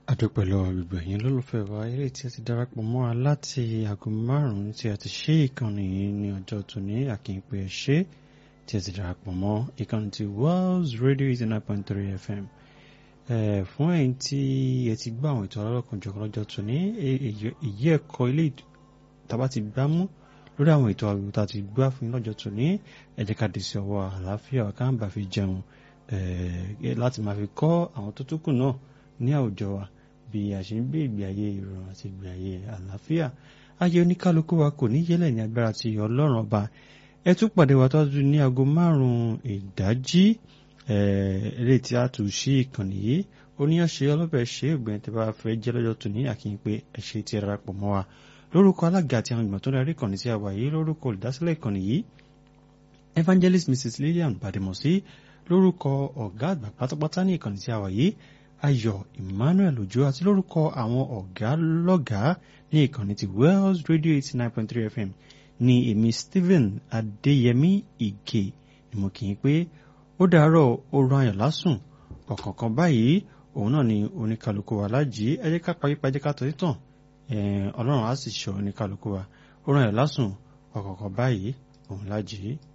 adúpẹ́ lọ́wọ́ gbogbo ẹ̀yin lólùfẹ́ wa eré tí a ti darapọ̀ mọ́ wa láti aago márùn-ún tí a ti ṣe ìkànnì yìí ní ọjọ́ tòní àkínpé ẹ̀ṣẹ́ tí a ti darapọ̀ mọ́ ìkànnì ti Wells Radio eighty nine point three FM fún ẹ̀yin tí ẹ ti gbọ́ àwọn ètò ọlọ́kanjọ̀kan lọ́jọ́ tòní èyí ẹ̀kọ́ ilé tàbá ti gbá mú lórí àwọn ètò àwòrán tá a ti gbá fún yín lọ́jọ́ tòní ẹ jẹ́ ká dé sí ọwọ́ àlàáfíà ọ̀ká ń bà fi jẹun láti máa fi kọ́ àwọn tó tún kù náà ní àwùjọ wa bí a ṣe ń gbé ìgbé ayé ìrọ̀rùn àti ìgbé ayé àlàáfíà ayé oníkálukú wa kò ní yẹlẹ̀ ní agbára ti ọlọ́run ọba ẹ tún pàdé wa tó tún ní aago márùn-ún ìdájí eré tí a tún sí ìkànnì yìí oníyànṣe ọlọ́bẹ̀ ṣe ògbẹ́ni tí bá fẹ́ jẹ́ lọ́jọ́ tó ní àkíyàn pé ẹ ṣe ti rárá pọ̀ mọ́ wa lórúkọ alága àti àwọn ìgbìmọ̀ tó darí ìkànnì tí a wà yìí lórúkọ olùdásílẹ̀ ìkànnì yìí evangelist mrs lillian badimosi lórúkọ ọ̀gá àgbà pátápátá ní ìkànnì tí a wà yìí ayọ̀ emmanuel ojo àti lórúkọ àwọn ọ̀gá lọ́gàá ní ìkànnì ti wells radio eighty nine point three fm ní èmi stephen adéyẹmí ìgè ni mo kì í pé ó dàárọ̀ oorun ayọ̀ lásùn ọ̀kọ̀ọ̀kan báyìí òun náà ni oníkálukú wa lájì ẹ jẹ́ ká parí pàjẹ́ ká tọ́jú tàn ọlọ́run á sì ṣọ́ oníkálukú wa oorun ayọ̀ lásùn ọ̀kọ̀ọ̀kan báyìí òun lájì.